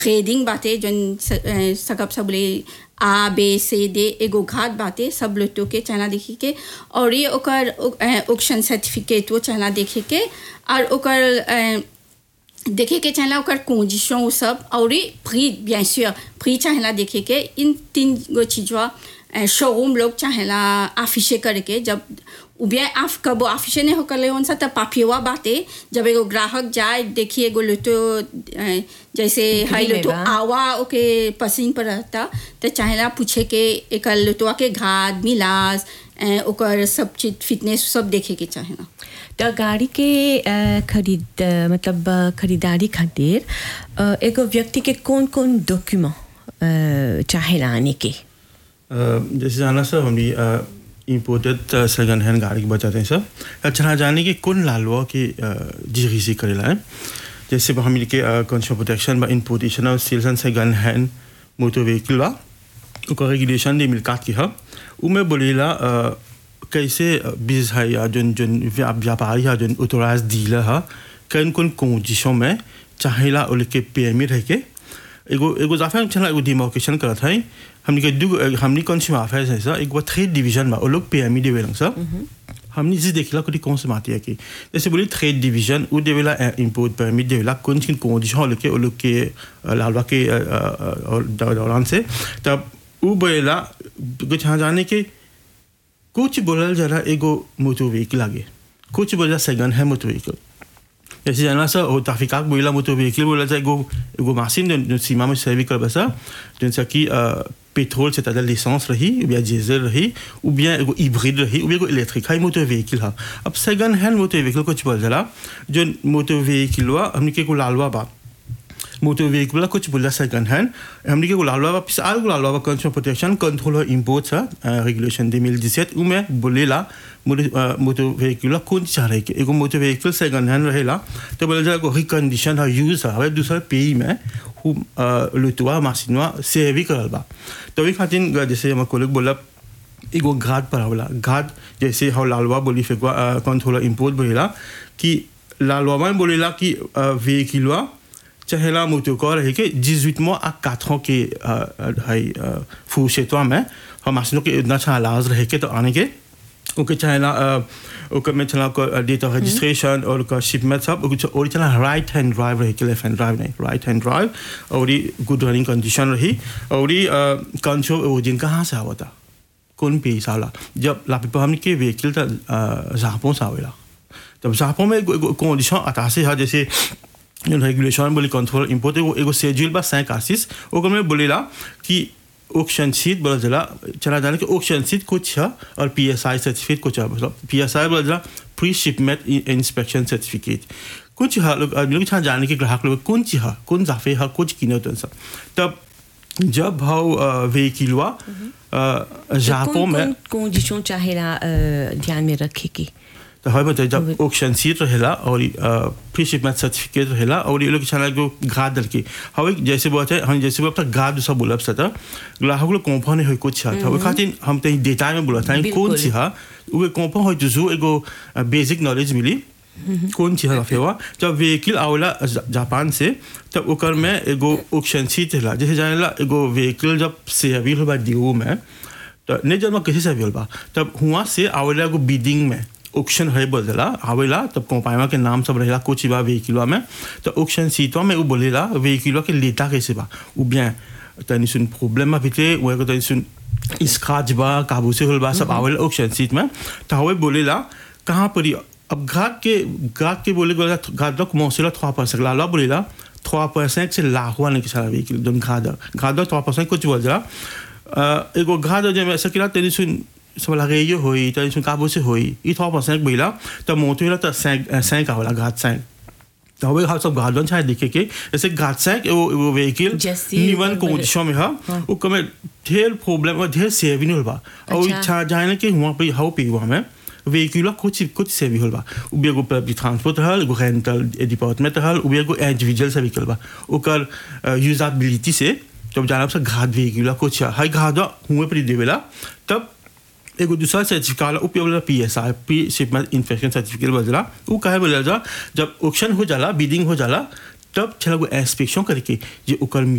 Trading बाटे जन सकब सब बोले आ बे से दे एगो घाट बाटे सब लोटो के चाहना देखे के और ये ओकर ऑक्शन सर्टिफिकेट वो चाहना देखे के और ओकर अ, देखे के चाहला ओकर कंडीशन सब और फ्री bien sûr फ्री चाहला देखे के इन तीन गो चीजवा शोरूम लोग चाहेला आफिशे करके जब उबिया आफ कबो आफिशे नहीं होकर ले उनसा तब पापिवा बाते जब एगो ग्राहक जाए देखिए एगो लोटो अ, जैसे हाई में लोटो बा। आवा ओके पसीन पर रहता तो चाहेला पूछे के एक लोटवा के घाट मिलास अ, ओकर सब चीज फिटनेस सब देखे के चाहेला त गाड़ी के अ, खरीद अ, मतलब अ, खरीदारी खातिर अ, एगो व्यक्ति के कौन कौन डॉक्यूमेंट चाहेला आने के अ, जैसे जाना सर हम इम्पोर्टेड सेकंड हैंड गाड़ी के बताते हैं सर अच्छा जाने की कौन लालवा की जिगीसी करेला है जैसे हम के कंज्यूमर प्रोटेक्शन बा इम्पोर्टेशन और sales and second hand motor vehicle बा ओकर रेगुलेशन दे मिलकात की है उमें बोलेला अ, कैसे बिजनेस है या जोन जोन व्या- व्यापारी है जोन ऑथोराइज डीलर है कौन कौन कंडीशन में चाहेला उनके पीएमई रह के एगो एगो जाफे हम चला एगो डिमार्केशन करत है हमनी के दू हमनी कंज्यूमर अफेयर्स है सर एगो थ्रेड डिवीजन बा ओ लोग पीएमई देवेलन सर हमने जिस देखला कोई कौन से माती है कि जैसे बोली ट्रेड डिवीजन वो देवेला इंपोर्ट परमिट देवेला कौन सी कंडीशन लेके वो लोग के अ, लालवा के अ, अ, अ, और दौ- दौरान से तब वो बोलेला कुछ यहाँ जाने के कुछ बोलल जरा एगो मोटर व्हीकल आगे कुछ बोला सेकंड है मोटर व्हीकल जैसे जाना सा और ताफिकाक बोला मोटर व्हीकल बोला जाए एगो एगो मशीन जो, जो सीमा में सर्विस कर बसा जैसा कि पेट्रोल से ताजा लिसेंस रही या डीजल रही ou bien एगो हिब्रिड रही ou bien एगो इलेक्ट्रिक हाई मोटर व्हीकल हा अब सेकंड हैंड मोटर व्हीकल कुछ बोल जरा जो मोटर व्हीकल हुआ हमने के को लालवा बा मोटर व्हीकल कुछ बोला सेकंड हैंड हमने के लालवा वापस आल लालवा कंज्यूमर प्रोटेक्शन कंट्रोल और इंपोर्ट सा रेगुलेशन 2017 उ में बोलेला मोटर व्हीकल कौन चाह रहे के एगो मोटर व्हीकल सेकंड हैंड रहेला तो बोले जा कोई कंडीशन है यूज है दूसरा pays में हु लुतवा मासिनवा सेवी करल बा तो वही खातिर जैसे हम कोलिक बोला एगो घाट पर होला घाट जैसे हम लालवा बोली फेंकवा कंट्रोलर इंपोर्ट बोलेला कि लालवा में बोलेला कि व्हीकलवा चहेला मोटोकर है कि 18 mois à 4 ans के है फूशेतवा में हम आसनों के इतना अच्छा इलाज रहे के तो आने के ओके चहेला ओके में चला को डेट ऑफ रजिस्ट्रेशन और का शिपमेंट सब ओके और चला राइट हैंड ड्राइव रहे के लेफ्ट हैंड ड्राइव नहीं राइट हैंड ड्राइव और ये गुड रनिंग कंडीशन रही और ये कंट्रोल ओरिजिन कहाँ से आवा था कौन पे साला जब लापिपा हमने के व्हीकल था जापों से आवेला जब जापों में कंडीशन आता से है जैसे रेगुलेशन बोले कंट्रोल इम्पोर्ट एगो एगो शेड्यूल बा सैंक आसिस ओकर में बोलेला कि ऑक्शन शीट बोला जला चला जाने के ऑक्शन शीट कुछ है और पी एस आई सर्टिफिकेट कुछ है मतलब पी एस आई बोला जला प्री शिपमेंट इंस्पेक्शन सर्टिफिकेट कुछ है लोग आदमी लोग छा जाने के ग्राहक लोग कौन चीज है कौन जाफे है कुछ किने तो सब तब जब भाव व्हीकल हुआ जापो में कंडीशन चाहेला अ, ध्यान में रखे की तो हर बताइए जब ऑक्शन सीट रहेला और प्री शिपमेंट सर्टिफिकेट रहेला और ये लोग छाना को गाद दल के हवे जैसे बोलते हैं हम जैसे बोलते गाद सब बोला सता ग्राहक लोग कॉम्पा नहीं हो कुछ है तो खातिर हम ते डेटा में बोला था कौन बिल्कुल। सी है वो कॉम्पा हो जो एगो बेसिक नॉलेज मिली कौन चीज है फेवा जब व्हीकल आवला जा- जापान से तब ओकर में एगो ऑक्शन सीट रहेला जैसे जानेला एगो व्हीकल जब से अभी होगा डीओ में तो नहीं जब मैं किसी से अभी बा तब हुआ से आवेला एगो बिडिंग में ऑक्शन है बोलेला आवेला तब कंपाइमा के नाम सब रहेला कुछ बा व्हीकलवा में तो ऑक्शन सीटवा में वो बोलेला व्हीकलवा के लेता कैसे बा ou bien तनी सुन प्रॉब्लम अभी वो एगो तनी सुन स्क्रैच बा काबू से होल बा सब आवेला ऑक्शन सीट में तो हवे बोलेला कहाँ पर ही- अब घाट के घाट के बोले बोला घाट लोग मोसेला थ्वा पर सकला ला बोलेला थ्वा पर से लाहुआ नहीं किसा व्हीकल जोन घाट घाट थ्वा पर कुछ बोल जरा अ, एगो घाट जब ऐसा किला तेरी सुन सब लगे ये होई तेरी सुन काबू से होई ई थ्वा पर बोला तब मोतो हिला तब सैंक सैंक आवला घाट सैंक तो हवे हम सब घाट छाए देखे के जैसे घाट सैंक वो वो व्हीकल जैसे निवन बराबर। कंडीशन में हा वो कमे ढेर प्रॉब्लम और ढेर सेविंग होल बा और अच्छा। इच्छा जाने के हुआ पे हाउ पे हुआ में व्हीकल कुछ कुछ सेवी होल बा उबे एगो पब्लिक ट्रांसपोर्ट हल एगो रेंटल डिपार्टमेंट हल उबे एगो इंडिविजुअल से व्हीकल बा ओकर यूजेबिलिटी से जब जाना से घाट व्हीकल कुछ हाई घाट हुए पर देवेला तब एगो दूसरा सर्टिफिकेट उपयोग वाला P S I P shipment inspection certificate बजला वो कहे बोला जा जब ऑक्शन हो जाला बिडिंग हो जाला तब छला इंस्पेक्शन करके जे ओकर